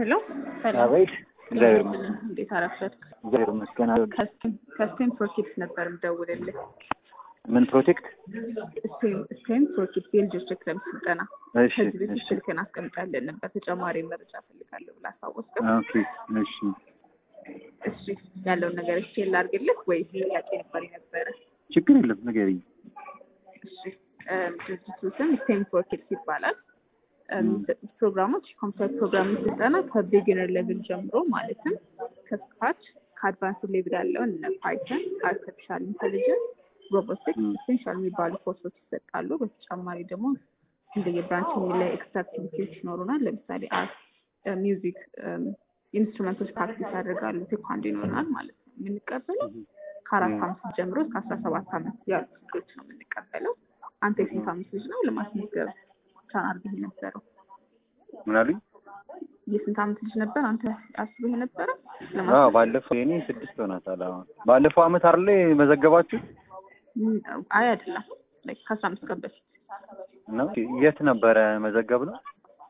ሄሎ ሰላም አቤት። እግዚአብሔር ይመስገን። እንዴት አረፈድክ? እግዚአብሔር ይመስገን። ከስቴም ፕሮኪድስ ነበር የምደውልልህ። ምን ፕሮቴክት? ስቴም ፕሮኪድስ የልጆች የክረምት ስልጠና እሺ፣ ከዚህ በፊት እሺ፣ ስልክን አስቀምጣለን ነበር። ተጨማሪ መረጃ ፈልጋለሁ ብላ አሳወስከው። ኦኬ፣ እሺ። እሺ ያለውን ነገር እሺ ላድርግልህ ወይስ ጥያቄ ነበር የነበረ? ችግር የለም ንገሪኝ። እሺ እም፣ ድርጅቱ ስም ስቴም ፎር ኪድስ ይባላል። እም፣ የሚሰጡት ፕሮግራሞች ኮምፒውተር ፕሮግራሚንግ ስልጠና ከቢጊነር ሌቭል ጀምሮ ማለትም ከስክራች ከአድቫንስ ሌቭል ያለውን እነ ፓይተን፣ አርቲፊሻል ኢንቴሊጀንስ፣ ሮቦቲክስ ም። ኢሴንሻል የሚባሉ ኮርሶች ይሰጣሉ። በተጨማሪ ደግሞ እንደየብራንች ላይ ኤክስትራ አክቲቪቲዎች ይኖሩናል። ለምሳሌ አርት፣ ሚውዚክ፣ ኢንስትሩመንቶች ፕራክቲስ ያደርጋሉ። ቴኳንዶ ይኖረናል ማለት ነው። የምንቀበለው ከአራት ም። አመት ጀምሮ እስከ አስራ ሰባት አመት ያሉ ልጆች ነው የምንቀበለው። አንተ የስንት አመት ልጅ ነው ለማስመዝገብ ቻን አድርገህ የነበረው? ምን አሉኝ? የስንት አመት ልጅ ነበር አንተ አስበህ የነበረ አዎ፣ ለማስመዝገብ? ባለፈው የኔ ስድስት ሆናታል። አዎ፣ ባለፈው አመት አይደለ መዘገባችሁ ም፣ አይ አይደለም፣ ላይ ከአስራ አምስት ቀን በፊት ነው? የት ነበረ መዘገብ ነው?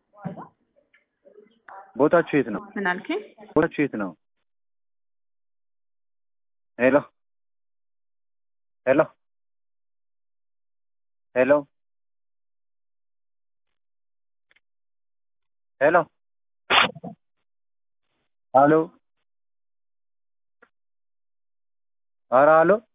ቦታችሁ የት ነው? ምን አልከኝ? ቦታችሁ የት ነው? ሄሎ ሄሎ ሄሎ ሄሎ ሄሎ ኧረ ሄሎ